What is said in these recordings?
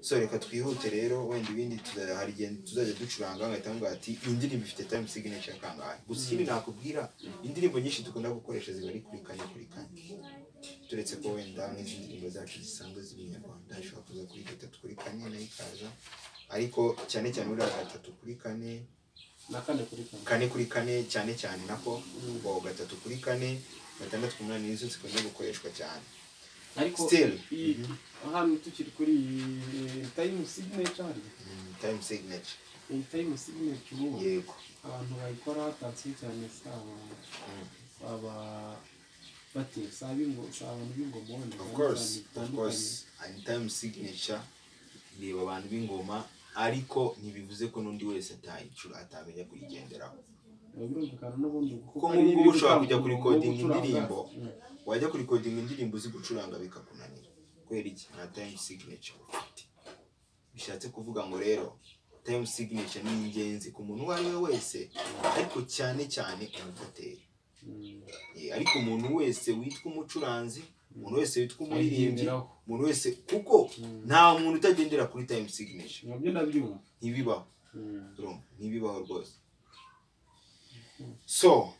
so reka twihute rero wenda ibindi tuza- hari igihe tuzajya ducuranga bagahita bavuga bati iyi ndirimbo ifite time signature kangahe gusa ikindi nakubwira indirimbo nyinshi dukunda gukoresha ziba ari kuri kane kuri kane turetse ko wenda nk'izi ndirimbo zacu zisanzwe z'ibinyarwanda zishobora kuza kuri gatatu kuri kane nayo ikaza ariko cyane cyane buriya gatatu kuri kane na kane kuri kane kane kuri kane cyane cyane nako ngo gatatu kuri kane gatandatu ku munani nizo zikunda gukoreshwa cyane ariko Still. iyi- hano tukiri kuri iyi tayimu siginature time signature iyi tayimu siginature ubu yego abantu bayikora tansiyo cyane si aba baba bate si ab'ingo- si abantu b'ingomone of course of course and time signature reba abantu b'ingoma ariko ntibivuze ko n'undi wese atayicura atamenya kuyigenderaho birumvikana n'ubundi kuko nk'ubu ngubu ushobora kujya kuri kodinga indirimbo wajya kuri kodinga indirimbo uzi gucuranga bikakunanira kubera iki nta time signature ufite bishatse kuvuga ngo rero time signature ni ingenzi ku muntu uwo ari we wese ariko cyane cyane umutateri Eh, ariko umuntu wese witwa umucuranzi umuntu wese witwa umuririmbyi Ayigenderaho. umuntu wese kuko nta muntu utagendera kuri time signature nabyo ndabyumva ntibibaho Mm. Roma, ntibibaho rwose so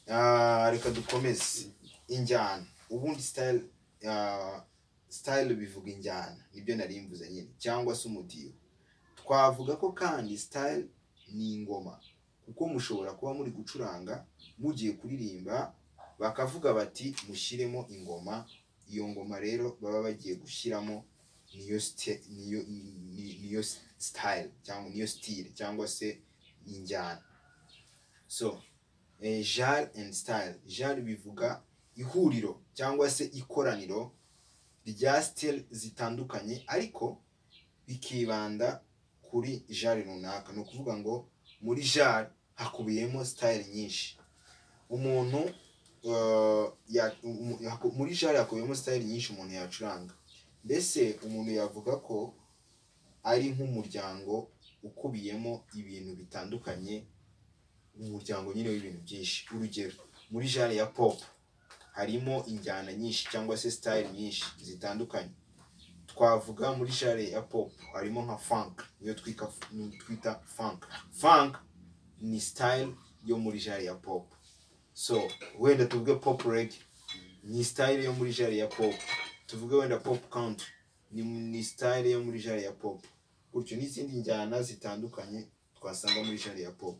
ah, reka dukomeze injyana ubundi style ah, style bivuga injyana nibyo nari mvuze nyine cyangwa se umudiho twavuga ko kandi style ni ingoma kuko mushobora kuba muri gucuranga mugiye kuririmba bakavuga bati mushyiremo ingoma iyo ngoma rero baba bagiye gushyiramo niyo sti- niyo ni- niyo style cyangwa niyo style cyangwa se injyana so eh, genre and style genre bivuga ihuriro cyangwa se ikoraniro rya style zitandukanye ariko bikibanda kuri genre runaka ni ukuvuga ngo muri genre hakubiyemo style nyinshi umuntu eh, ya- umu- haku- muri genre hakubiyemo style nyinshi umuntu yacuranga mbese umuntu yavuga ko ari nk'umuryango ukubiyemo ibintu bitandukanye umuryango nyine w'ibintu byinshi urugero muri genre ya pop harimo injyana nyinshi cyangwa se style nyinshi zitandukanye twavuga muri genre ya pop harimo nka funk niyo twika- niyo twita funk funk ni style yo muri genre ya pop so wenda tuvuge pop reggae ni style yo muri genre ya pop tuvuge wenda pop country ni, ni style yo muri genre ya pop gutyo n'izindi njyana zitandukanye twasanga muri genre ya pop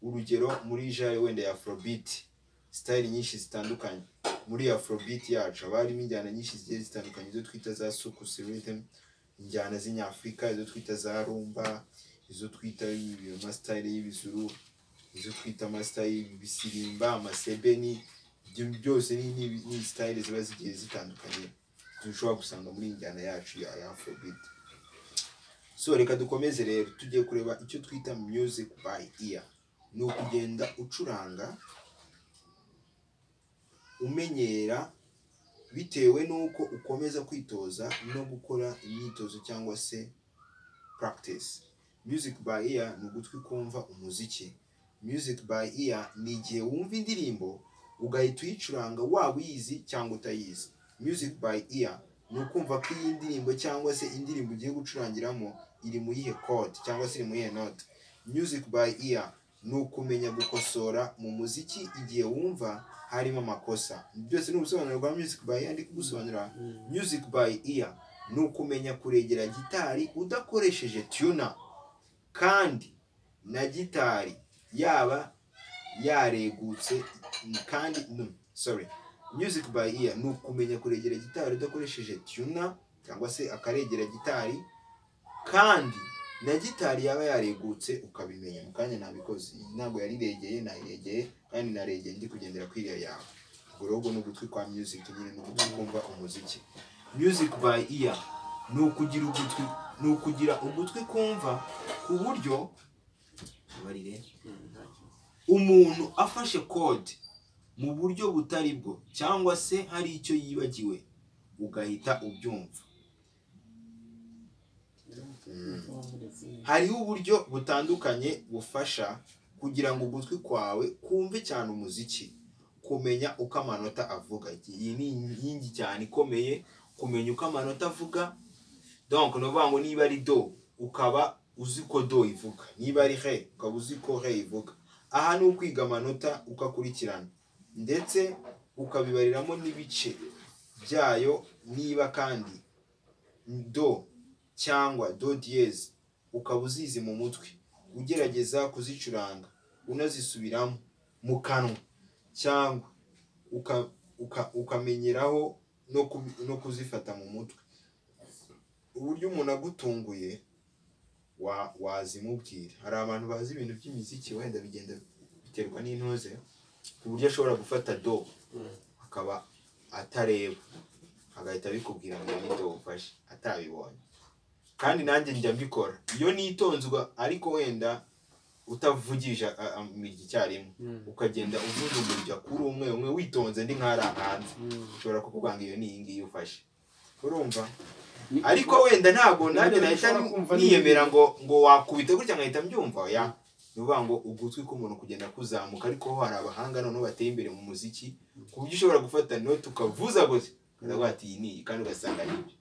urugero muri genre wenda ya afrobeat style nyinshi zitandukanye muri afrobeat yacu haba harimo injyana nyinshi zigiye zitandukanye izo twita za sukusi rhythm injyana z'inyafurika izo twita za rumba izo twita ibi- amasitayile y'ibizuru izo twita amasitayile y'ibisirimba amasebeni ibyo byose ni- ni ni style ziba zigiye zitandukanye dushobora gusanga muri injyana yacu ya ya afrobeat so reka dukomeze rero tugiye kureba icyo twita music by ear ni ukugenda ucuranga umenyera bitewe n'uko ukomeza kwitoza no gukora imyitozo cyangwa se practice music by ear ni ugutwi kumva umuziki music by ear ni igihe wumva indirimbo ugahita uyicuranga waba uyizi cyangwa utayizi music by ear ni ukumva ko iyi ndirimbo cyangwa se indirimbo ugiye gucurangiramo iri mu yihe code cyangwa se iri mu yihe note music by ear ni ukumenya gukosora mu muziki igihe wumva harimo amakosa byose ni ubusobanuro bwa music by ear ndi kugusobanurira music by ear ni ukumenya kuregera gitari udakoresheje tuna kandi na gitari yaba yaregutse kandi no, sorry music by ear ni ukumenya kuregera gitari udakoresheje tuna cyangwa se akaregera gitari kandi na gitari yaba yaregutse ukabimenya mu kanya nabikoze ntabwo yariregeye nayiregeye kandi naregeye ndi kugendera ku iriya yawe ubwo rero ubwo ni ugutwi kwa music nyine ni ugutwi kumva umuziki music by ear ni ukugira ugutwi ni ukugira ugutwi kumva ku buryo barire umuntu afashe kode mu buryo butari bwo cyangwa se hari icyo yibagiwe ugahita ubyumva hariho uburyo butandukanye bufasha kugira ngo ugutwi kwawe kumve cyane umuziki kumenya uko amanota avuga iyi ni inkingi cyane ikomeye kumenya uko amanota avuga donc ni ukuvuga ngo niba ari do ukaba uzi ko do ivuga niba ari he ukaba uzi ko he ivuga aha ni ukwiga amanota ukakurikirana ndetse ukabibariramo n'ibice byayo niba kandi do cyangwa do diyezi ukaba uzizi mu mutwe ugerageza kuzicuranga unazisubiramo mu kanwa cyangwa uka- uka- ukamenyeraho no ku- no kuzifata mu mutwe uburyo umuntu agutunguye wa- wazimubwira hari abantu bazi ibintu by'imiziki wenda bigenda biterwa n'intuze ku buryo ashobora gufata do akaba atareba agahita abikubwira ngo iyi ni do ufashe atabibonye kandi nanjye njya mbikora iyo nitonzwa ariko wenda utavugije a- a- icyarimwe ukagenda uvunjumurya kuri umwe umwe witonze ndi nk'arahanze ushobora kuvuga ngo iyo ni iyi ngiyi ufashe urumva ariko wenda ntabwo nanjye Ntabwo nahita ushobora kumva niyemera n'ibindi. ngo ngo wakubita gutya nkahita mbyumva ya ni ukuvuga ngo ugutwi k'umuntu kugenda kuzamuka ariko ho hari abahanga noneho bateye imbere mu muziki ku buryo ushobora gufata note ukavuza gusa ukavuga ati iyi ni iyi kandi ugasanga ni ibyo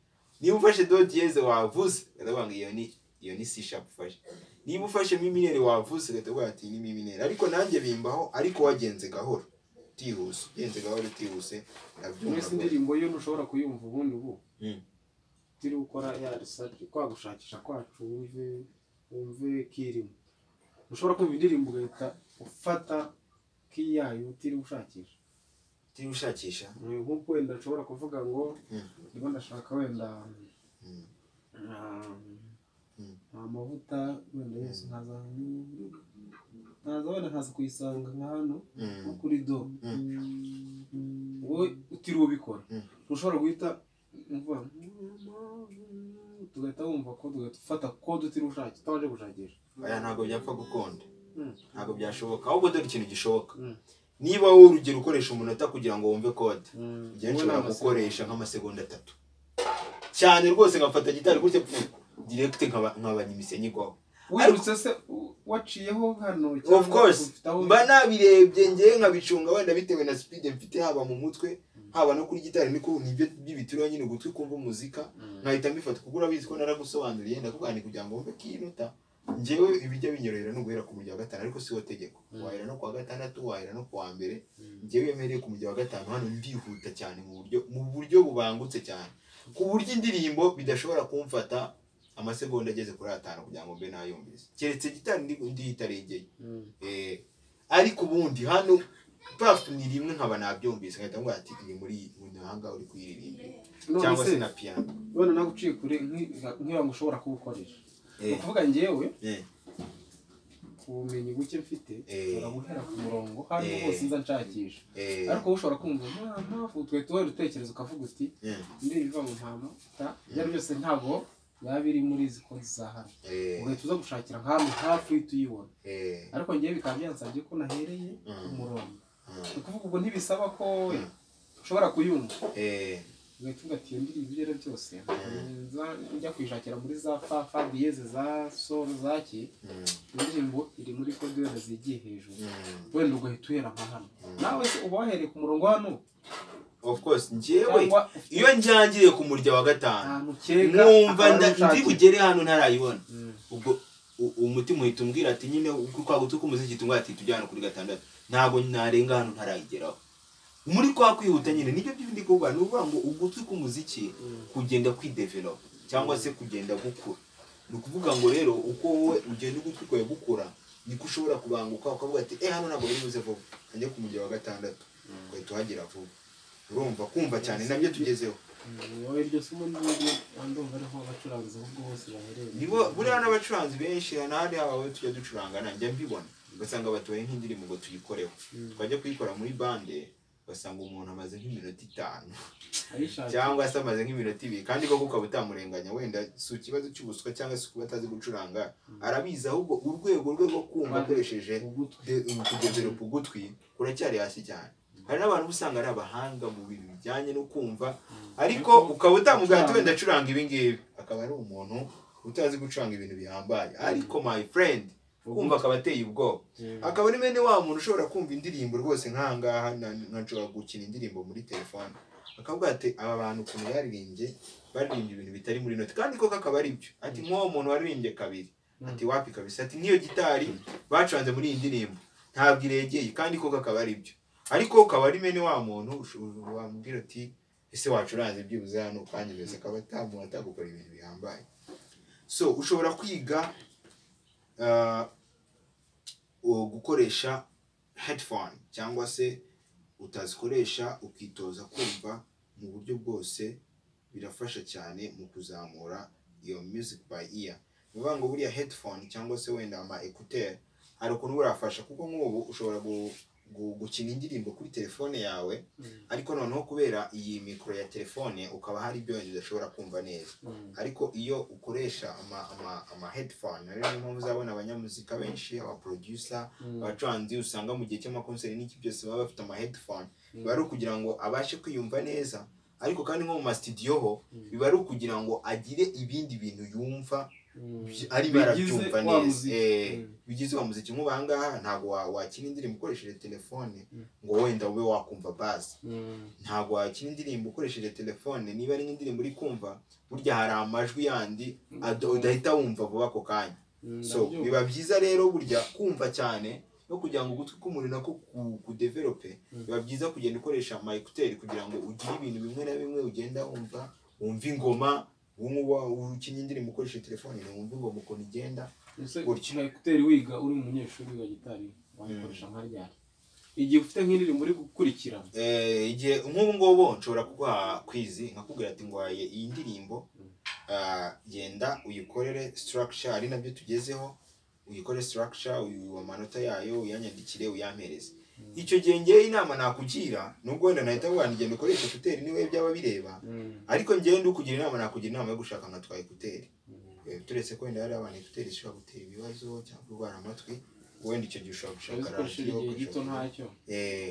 niba ufashe do diyeze wavuze ukavuga ngo iyo ni iyo ni c sharp ufashe niba ufashemo iminere wavuze ugahita uvuga ati iyi ni iminere ariko nanjye bimbaho ariko wagenze gahoro utihuse ugenze gahoro utihuse mwese urabyumva indirimbo yo ntushobora kuyumva ubundi ubu Mm. turi gukora ya research kwagushakisha kwacu wumve wumve kirimo ushobora kumva indirimbo ugahita ufata kiyayo utiriwe ushakisha utiriwe ushakisha nk'uko wenda nshobora kuvuga ngo Mm. ndimo ndashaka wenda Mm. ah, Mm. amavuta wenda yose nkaza nkaza wenda nkaza kuyisanga nka hano Mm. nko kuri do wowe utiriwe ubikora Mm. ushobora guhita umva tugahita wumva ko tugahita ufata kode utiriwe ushakisha utabanje gushakisha oya ntabwo byapfa gukunda Mm. ntabwo byashoboka ahubwo dore ikintu gishoboka Mm. niba wowe urugero ukoresha umunota kugira ngo wumve kode njye Wowe nshobora ni amasegonda. gukoresha nk'amasegonda atatu cyane rwose nkafata gitari gutya pfu, direct nkaba- nkabanya imisenyi igwaho wirutse se u- waciyeho hano of cyangwa course ufitaho- mba nabirebye ngewe nkabicunga wenda bitewe na speed mfite haba mu mutwe haba no kuri gitari niko nibyo by'ibitiro nyine ugutwi kumva umuzika Mm. nkahita mbifata kuko urabizi ko naragusobanuriye ndakubwira ni kugira ngo wumve kiyinota njyewe ibijya binyorohera ni uguhera ku mujyi wa gatanu ariko siwo tegeko Mm. wahera no ku wa gatandatu wahera no ku wa mbere Mm. njyewe yemereye ku mujyi wa gatanu hano ndihuta cyane mu buryo mu buryo bubangutse cyane ku buryo indirimbo bidashobora kumfata amasegonda ageze kuri atanu kugira ngo mbe nayumvise keretse gitari ndi- ndihitarengeye Mm. Eh, ariko ubundi hano pafu ni rimwe nkaba nabyumvise nkahita ngo ati ni muri mu muhanga uri kuyiririmbira None cyangwa se se, na piyano none nawe uciye kure nki- nkira ngo ushobora kuwukoresha ni Eh, ukuvuga njyewe eh, ubumenyi buke mfite Eh. ushobora guhera ku murongo hano Eh. hose nza nshakisha eh, ariko wowe ushobora kumva nta mpamvu twe tuwe utekereza ukavuga uti eh, indirimbo iva mu ntama ta ibyo ari byose ntabwo yaba iri muri izi konti za hano eh, ugahita uza gushakira nk'ahantu hafi uhita uyibona eh, ariko ngewe bikaba byansabye ko nahereye ku Mm. murongo ni mm, ukuvuga ubwo ntibisaba ko ushobora kuyumva eh, ugahita uvuga ati iyo ndirimbo ibyo ari byose nza njya kuyishakira muri za fa fa diyeze za sol za ki mm, indirimbo iri muri kode wenda zigiye hejuru mm. wenda ugahita uhera nka hano nawe se uba wahereye ku murongo hano of course njyewe cyangwa ufite iyo njyangiriye ku murya wa gatanu ahantu ukeka mwumva akaba nda- ndi ariho ushakira. bugere hano ntarayibona Mm. ubwo u- umutima uhita umbwira ati nyine kwa gutu k'umuziki tungwa ati tujyana kuri gatandatu ntabwo narenga hano ntarayigeraho muri kwa kwihuta nyine nibyo byo ndi kuvuga ni ukuvuga ngo ugutwi k'umuziki Mm. kugenda kwidevelopa cyangwa se kugenda gukura ni ukuvuga ngo rero uko wowe ugenda ugutwi kwawe gukura niko ushobora kubanguka ukavuga ati eh hano ntabwo biri buze vuba ajya ku mujyi wa gatandatu ugahita uhagera vuba urumva kumva cyane nabyo tugezeho wowe iryo somo n'ibindi ndumva ariho abacuranzi ahubwo bose baherereye nibo buriya n'abacuranzi benshi hano hari abawe tujya ducuranga nanjye mbibona ugasanga batubaye nk'indirimbo ngo tuyikoreho Mm. twajya kuyikora muri bande ugasanga umuntu amaze nk'iminota itanu ayishakira cyangwa se amaze nk'iminota ibiri kandi koko ukaba utamurenganya wenda si ikibazo cy'ubuswa cyangwa se kuba atazi gucuranga arabizi ahubwo urwego rwe rwo kumva akoresheje ugutwi kudeveropa ugutwi kuracyari hasi cyane hari n'abantu uba usanga ari abahanga mu bintu bijyanye no kumva ariko ukaba utamubwira ati wenda acuranga ibi ngibi akaba ari umuntu utazi gucuranga ibintu bihambaye ariko my friend kumva akaba ateye ubwoba akaba ari bene wa muntu ushobora kumva indirimbo rwose nk'ahangaha na- nka nshobora gukina indirimbo muri telefone akavuga ati aba bantu ukuntu baririmbye baririmbye ibintu bitari muri noti kandi koko akaba ari byo ati nk'uwo muntu waririmbye kabiri ati wapi kabisa ati nk'iyo gitari bacanze muri iyi ndirimbo ntabwo iregeye kandi koko akaba ari byo ariko ukaba ari mene wa muntu ushobora wamubwira ati ese wacuranze byibuze hano kandi mbese akaba atamuntu atagukora ibintu bihambaye so ushobora kwiga ah, o- gukoresha headphone cyangwa se utazikoresha ukitoza kumva mu buryo bwose birafasha cyane mu kuzamura iyo music by ear ni ukuvuga ngo buriya headphone cyangwa se wenda ama ekuteri hari ukuntu burafasha kuko nk'ubu ushobora gu- gu- gukina indirimbo kuri telefone yawe ariko noneho kubera iyi mikoro ya telefone ukaba hari ibyo wenda udashobora kumva neza ariko iyo ukoresha ama ama ama headphone rero niyo mpamvu uzabona abanyamuzika benshi aba producer abacuranzi usanga mu gihe cy'amakonseri n'iki byose baba bafite ama headphone biba ari ukugira ngo abashe kwiyumva neza ariko kandi nko mu masitidiyo ho biba ari ukugira ngo agire ibindi bintu yumva arimo arabyumva neza Eh, bigize wa muziki nk'ubu aha ngaha ntabwo wa- wakina indirimbo ukoresheje telefone Mm. ngo wenda ube wakumva bazi ntabwo wakina indirimbo ukoresheje telefone niba ari nk'indirimbo uri kumva burya hari amajwi yandi ada- udahita wumva vuba ako kanya so biba byiza rero burya kumva cyane no kugira ngo ugutwi k'umuntu nako ku- kudevelope Mm. biba byiza kugenda ukoresha ama ekuteri kugira ngo ugire ibintu bimwe na bimwe ugenda wumva wumva ingoma wumva ukinnye indirimbo ukoresheje telefone wumva ingoma ukuntu igenda gutya. nka ekuteri wiga uri umunyeshuri wa gitari wayikoresha nka ryari igihe ufite nk'indirimbo uri gukurikirana Eh, igihe nk'ubu ngubu nshobora kuguha kwizi nkakubwira ati ngwaye iyi ndirimbo Mm. ah, genda uyikorere structure ari nabyo tugezeho uyikore structure uyu amanota yayo uyanyandikire uyampereze icyo gihe ngewe inama nakugira nubwo wenda nahita avuga ngo genda ukoreshe ekuteri niwe byaba bireba ariko ngewe ndi kugira inama nakugira inama yo gushaka nka twa ekuteri Eh, turetse ko wenda hari abantu ekuteri zishobora gutera ibibazo cyangwa kurwara amatwi wenda icyo gihe ushobora gushaka uzikoresheje radiyo igihe gito ugakoresha- ntacyo Eh,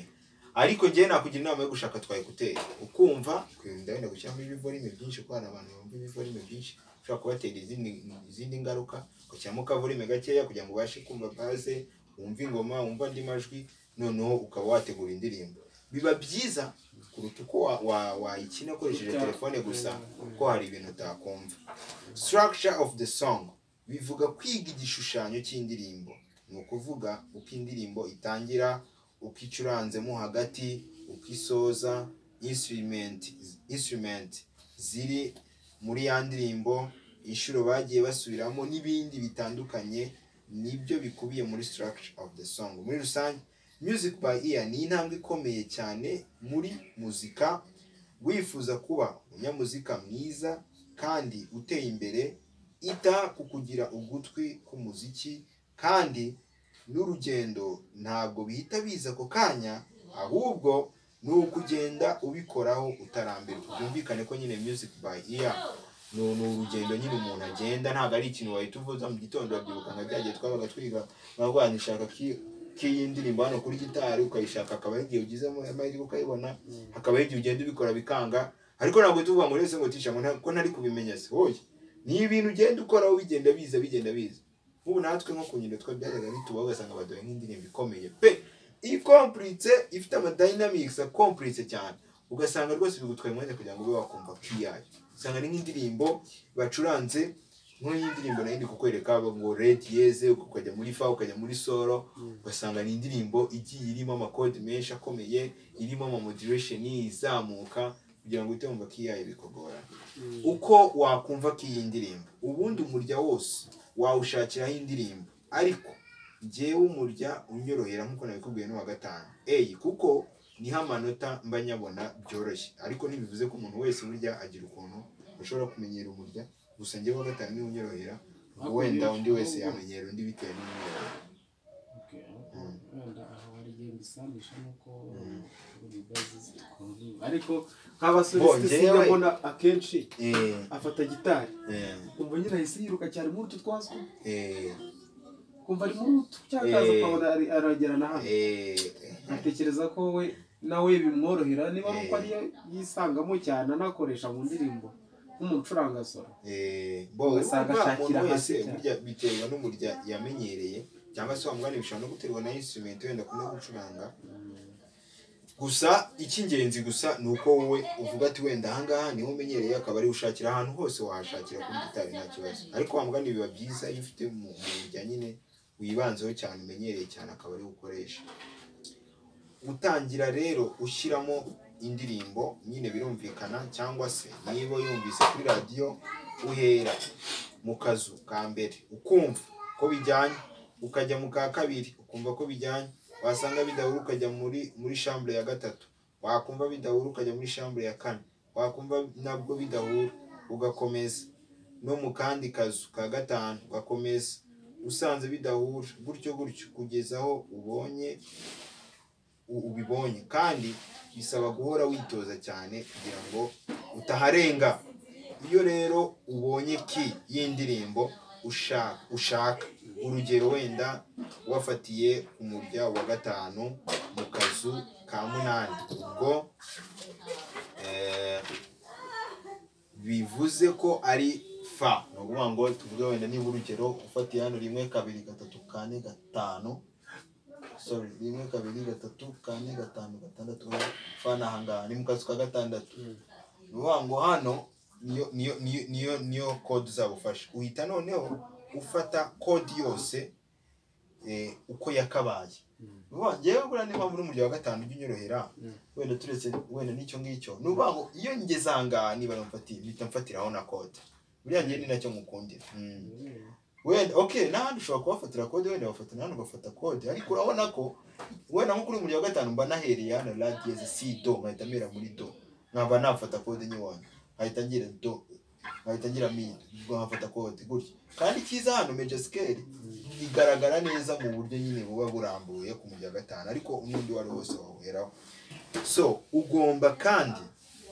ariko ngewe nakugira inama yo gushaka twa ekuteri ukumva ukunda wenda gushyiramo ibivorime byinshi kuko hari abantu bumva ibivorime byinshi ushobora kubatera izindi izindi ngaruka ugashyiramo kavorime gakeya kugira ngo ubashe kumva baze wumve ingoma wumve andi majwi noneho ukaba wategura indirimbo biba byiza kuruta uko wa- wa- wayikina ukoresheje Uta- telefone gusa Mm. kuko hari ibintu utakumva structure of the song bivuga kwiga igishushanyo cy'indirimbo ni ukuvuga uko indirimbo itangira uko icuranzemo hagati uko isoza instrument instrument ziri muri ya ndirimbo inshuro bagiye basubiramo n'ibindi bitandukanye nibyo bikubiye muri structure of the song muri rusange music by ear ni intambwe ikomeye cyane muri muzika wifuza kuba umunyamuzika mwiza kandi uteye imbere ita ku kugira ugutwi k'umuziki kandi n'urugendo ntabwo bihita biza ako kanya ahubwo ni ukugenda ubikoraho utarambirwa byumvikane ko nyine music by ear ni ni urugendo nyine umuntu agenda ntabwo ari ikintu wahita uvuza mu gitondo urabyibuka nka byagiye twabaga twiga ntabwo nishaka k'iyi ndirimbo hano kuri gitari ukayishaka akaba ari igihe ugizemo amahirwe ukayibona hakaba hari igihe ugenda ubikora bikanga ariko ntabwo tuvuga ngo rese ngo tisha ngo nta- ko ntari kubimenya se hoye ni ibintu ugenda ukoraho bigenda biza bigenda biza nk'ubu natwe nko ku nyundo twa byajyaga bituba ugasanga baduhaye nk'indirimbo ikomeye pe ikompuritse ifite amadayinamikisi akompuritse cyane ugasanga rwose bigutwaye umwanya kugira ngo ube wakumva kiyayo usanga ni nk'indirimbo bacuranze nk'iyi ndirimbo nayo ndi kukwereka ngo redi yeze ukajya muri fa ukajya muri soro ugasanga ni indirimbo igiye irimo amakode menshi akomeye irimo amamodiresheni izamuka kugira ngo uhite wumva ko iyayo bikugora uko wakumva ko iyi ndirimbo ubundi umurya wose wawushakiraho indirimbo ariko njyewe umurya unyorohera nk'uko nabikubwiye n'uwa gatanu eyi kuko niho amanota mba nyabona byoroshye ariko ntibivuze ko umuntu wese burya agira ukuntu ushobora kumenyera umurya gusa njyewe uwa gatanu niwo unyorohera ngo wenda undi wese yamenyera undi bitewe n'umwihariko Okay, aho- wenda aho hari igihe mbisanisha nuko uri bazi zikunze. ariko nk'abasore Bo, sinjya njyewe- mbona akenshi Eh, afata gitari eh, kumva nyine ahise yiruka cyane muri utu twazwi eh, kumva ari muri utu cyangwa akaza ukabona ari- aragera na hano eh, atekereza ko we nawe bimworohera niba ari uko Eh. ariyo yisangamo cyane anakoresha mu ndirimbo nk'umucuranga solo eh, bo, Ugasanga urumva ashakira umuntu wese hasi cyane. burya biterwa n'umurya yamenyereye cyangwa se wa mugani bishobora no guterwa na instrument wenda akunda gucuranga gusa icy'ingenzi gusa ni uko wowe uvuga ati wenda ahangaha niho umenyereye akaba ari ushakira ahantu hose wahashakira kuri gitari nta kibazo ariko wa mugani biba byiza iyo ufite umuntu bijya nyine wibanzeho cyane umenyereye cyane akaba ariwe ukoresha gutangira rero ushyiramo indirimbo nyine birumvikana cyangwa se niba yumvise kuri radiyo uhera mu kazu ka mbere ukumva ko bijyanye ukajya mu ka kabiri ukumva ko bijyanye wasanga bidahura ukajya muri muri shambure ya gatatu wakumva bidahura ukajya muri shambure ya kane wakumva nabwo bidahura ugakomeza no mu kandi kazu ka gatanu ugakomeza usanze bidahura gutyo gutyo kugeza aho ubonye u- ubibonye kandi bisaba guhora witoza cyane kugira ngo utaharenga iyo rero ubonye ki y'indirimbo ushaka ushaka urugero wenda wafatiye umurya wa gatanu mu kazu ka munani ubwo eh, bivuze ko ari fa ni ukuvuga ngo tuvuge wenda niba urugero ufatiye hano rimwe kabiri gatatu kane gatanu sorry rimwe kabiri gatatu kane gatanu gatandatu fa ni ahangaha ni mu kazu ka gatandatu ni ukuvuga ngo hano niyo niyo niyo niyo niyo kode uzabufasha uhita noneho ufata kode yose eh, uko yakabaye Mm. Vuba, njyewe buriya niba muri umurya wa gatanu ujya unyorohera Mm. wenda turetse wenda n'icyo ngicyo ni ukuvuga ngo iyo ngeze ahangaha niba namfatiye mpita mfatiraho na kode buriya njyewe ni nacyo ngukundira Mm. wenda okay n'ahandi ushobora kuhafatira kode wenda wafata n'ahandi ugafata kode ariko urabona ko wenda nko kuri umurya wa gatanu mba nahereye hano radiyezi si do nkahita mpera muri do nkaba nafata kode nyiwanyu nkahita ngira do nkahita ngira mi ubwo nkafata kode gutyo kandi icyiza hano meja sikeli igaragara neza mu buryo nyine buba burambuye ku murya wa gatanu ariko n'undi uwo ari wo wose wawuheraho so ugomba kandi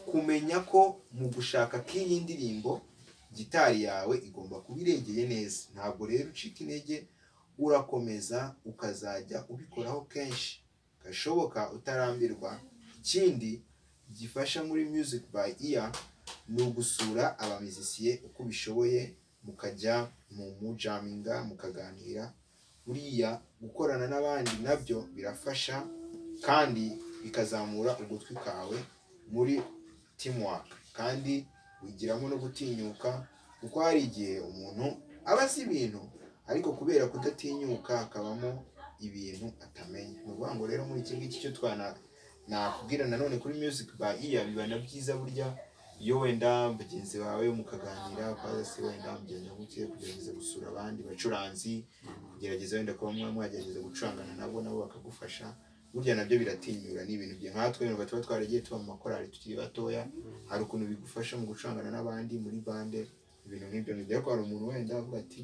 kumenya ko mu gushaka k'iyi ndirimbo gitari yawe igomba kuba iregeye neza ntabwo rero ucika intege urakomeza ukazajya ubikoraho kenshi gashoboka utarambirwa ikindi gifasha muri music by ear ni ugusura abamizisiye uko bishoboye mukajya mu mujaminga mukaganira buriya gukorana n'abandi nabyo birafasha kandi bikazamura ugutwi kawe muri teamwork kandi wigiramo no gutinyuka kuko hari igihe umuntu aba azi ibintu ariko kubera kudatinyuka hakabamo ibintu atamenya ni ukuvuga ngo rero muri iki ngiki cyo twana nakubwira nanone kuri music by ear biba na byiza burya iyo wenda bagenzi bawe mukaganira ukaza se wenda mugerageza gutya kugerageza gusura abandi bacuranzi kugerageza wenda kuba mwa mwagerageza gucurangana nabo nabo bakagufasha burya nabyo biratinyura ni ibintu bye nkatwe wenda tuba twaragiye tuba mu makorali tukiri batoya hari ukuntu bigufasha mu gucurangana n'abandi muri bande ibintu nk'ibyo ntibyo ariko hari umuntu wenda avuga ati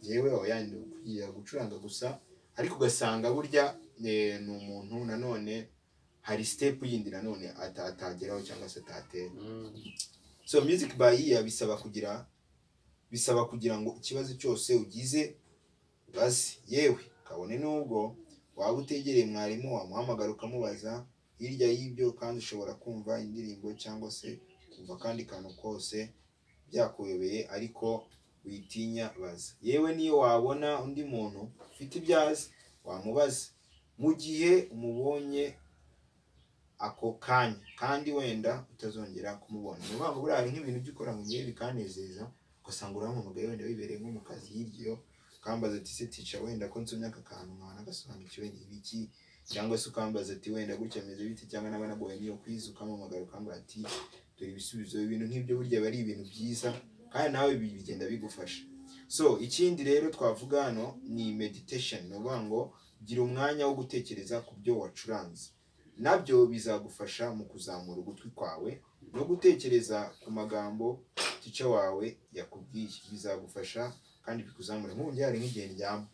yewe oya ndi kujya gucuranga gusa ariko ugasanga burya eh, ni umuntu nanone hari sitepu yindi nanone ata- atageraho cyangwa se atatera so music by ear bisaba kugira bisaba kugira ngo ikibazo cyose ugize bazi yewe kabone n'ubwo waba utegereye mwarimu wamuhamagara ukamubaza hirya y'ibyo kandi ushobora kumva indirimbo cyangwa se kumva akandi kantu kose byakuyobeye ariko witinya baza yewe niyo wabona undi muntu ufite ibyo azi wamubaza mu gihe umubonye ako kanya kandi wenda utazongera kumubona ni ukuvuga ngo buriya hari nk'ibintu byo ukora mu gihe bikanezeza ugasanga urahamamagaye wenda wibereye nko mu kazi hirya ukambaza ati se tica wenda ko nsomye aka kantu nkaba nagasobanukiwe ni ibiki cyangwa se ukambaza ati wenda gutya meze bite cyangwa naba nagoye niyo kwiza ukampamagara ukambwira ati dore ibisubizo ibintu nk'ibyo burya biba ari ibintu byiza kandi nawe bi- bigenda bigufasha so ikindi rero twavuga hano ni meditation ni ukuvuga ngo gira umwanya wo gutekereza ku byo wacuranze nabyo bizagufasha mu kuzamura ugutwi kwawe no gutekereza ku magambo tica wawe yakubwiye bizagufasha kandi bikuzamura nk'ubu njye hari nk'igihe ndyama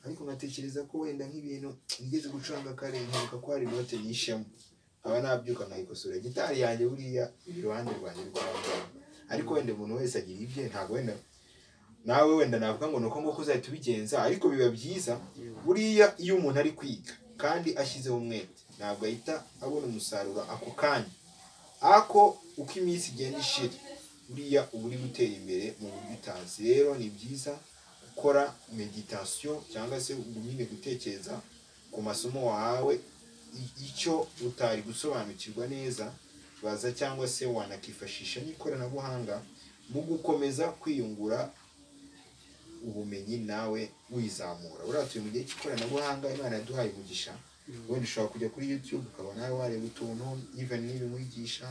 ariko nkatekereza ko wenda nk'ibintu nigeze gucuranga kare nkavuga ko hari inote nyishemo nkaba nabyuka nkayikosora gitari yanjye buriya iri iruhande rwanjye rwabo ariko wenda umuntu wese agira ibye ntabwo wenda nawe wenda navuga ngo ni uko nguko uzahita ubigenza ariko biba byiza buriya iyo umuntu ari kwiga kandi ashyizeho umwete ntabwo ahita abona umusaruro ako kanya ako uko iminsi igenda ishira buriya uba uri gutera imbere mu buryo utazi rero ni byiza gukora meditasiyo cyangwa se nyine gutekereza ku masomo wahawe i- icyo utari gusobanukirwa neza baza cyangwa se wanakifashisha n'ikoranabuhanga mu gukomeza kwiyungura ubumenyi nawe wizamura buriya turi mu gihe cy'ikoranabuhanga imana yaduhaye umugisha wenda ushobora kujya kuri youtube ukaba nawe wareba utuntu even n'ibimwigisha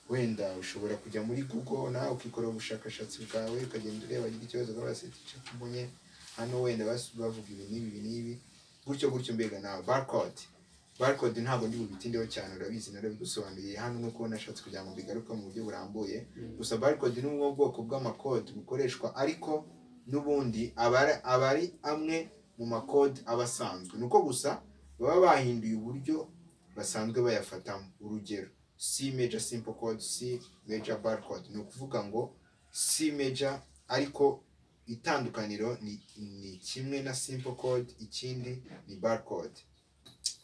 wenda ushobora kujya muri google nawe ukikorera ubushakashatsi bwawe ukagenda ureba agira ikibazo ukaba icyo mbonye hano wenda bas- bavuga ibi n'ibi ibi n'ibi gutyo gutyo mbega nawe barcode barcode ntabwo ndi bubitindeho cyane urabizi narabigusobanuriye hano nk'uko nashatse kugira ngo bigaruke mu buryo burambuye gusa barcode ni bumwe mu bwoko bw'amakode bukoreshwa ariko n'ubundi aba ari- aba ari amwe mu makode aba asanzwe ni uko gusa baba bahinduye uburyo basanzwe bayafatamo urugero C major simple code C major barcode ni ukuvuga ngo C major ariko itandukaniro ni, ni kimwe na simple code ikindi ni barcode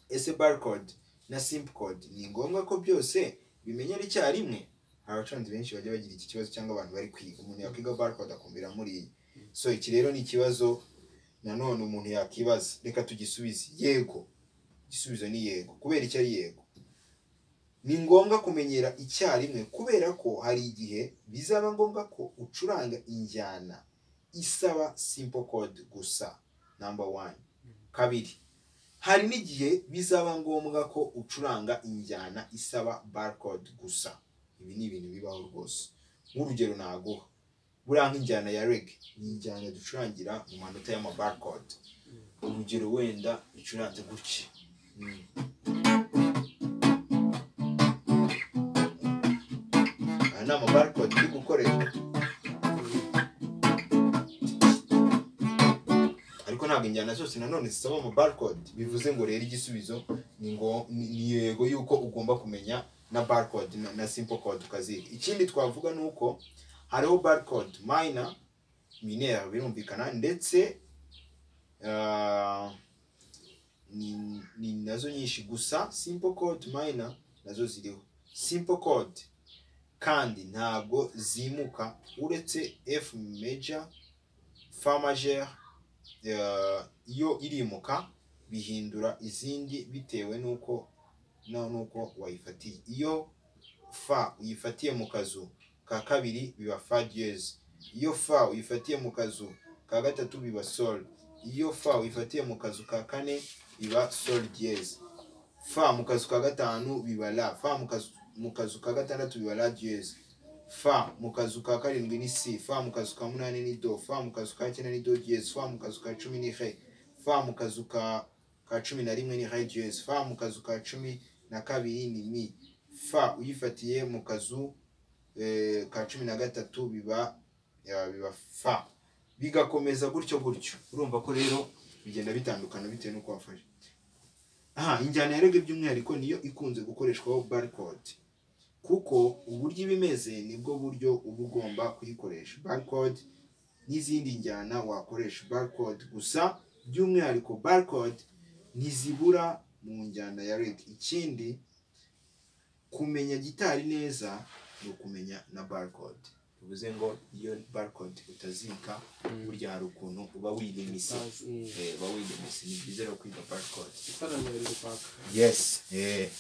ese barcode na simple code ni ngombwa ko byose bimenyera icyarimwe hari abacuranzi benshi bajya bagira iki kibazo cyangwa abantu bari kwiga umuntu yakwiga barcode akumbira muri iyi so iki rero ni ikibazo nanone umuntu yakibaza reka tugisubize yego igisubizo ni yego kubera icyo ari yego ni ngombwa kumenyera icyarimwe kubera ko hari igihe bizaba ngombwa ko ucuranga injyana isaba simple code gusa number one kabiri hari n'igihe bizaba ngombwa ko ucuranga injyana isaba barcode gusa ibi ni ibintu bibaho rwose nk'urugero naguha buriya nk'injyana ya rege ni injyana ducurangira mu manota y'ama barcode urugero wenda icuranze gutya Mm. aya ni amabarcode uri gukoreshwa ariko ntabwo injyana zose nanone zisaba amabarcode bivuze ngo rero igisubizo ni ngo ni ni yego yuko ugomba kumenya na barcode na, na simple code ukaziga ikindi twavuga ni uko hariho barcode minor mineur birumvikana ndetse ah, ni, ni nazo nyinshi gusa simple code minor nazo ziriho simple code kandi ntabwo zimuka uretse F major Fa majeur eh, iyo irimuka bihindura izindi bitewe n'uko no n'uko wayifatiye iyo fa uyifatiye mu kazu ka kabiri biba fa diez iyo fa uyifatiye mu kazu ka gatatu biba sol iyo fa uyifatiye mu kazu ka kane biba sol diez fa mu kazu ka gatanu biba la fa mu kazu- mu kazu ka gatandatu biba la diyeze fa mu kazu ka karindwi ni si fa mu kazu ka munani ni do fa mu kazu ka cyenda ni do diyeze fa mu kazu ka cumi ni re fa mu kazu ka ka cumi na rimwe ni re diyeze fa mu kazu ka cumi na kabiri ni mi fa uyifatiye mu kazu eh, ka cumi na gatatu biba ya, biba fa bigakomeza gutyo gutyo urumva ko rero bigenda bitandukana bitewe n'uko wafashe aha injyana ya rege by'umwihariko niyo ikunze gukoreshwaho barcode kuko uburyo iba imeze nibwo buryo uba ugomba kuyikoresha barcode n'izindi njyana wakoresha barcode gusa by'umwihariko barcode ntizibura mu njyana ya rege ikindi kumenya gitari neza ni ukumenya na barcode bivuze ngo iyo barcode utazika burya hari ukuntu uba wiyimise uba wiyimise ni byiza rero kwiga barcode isarani ya rero paka yes eh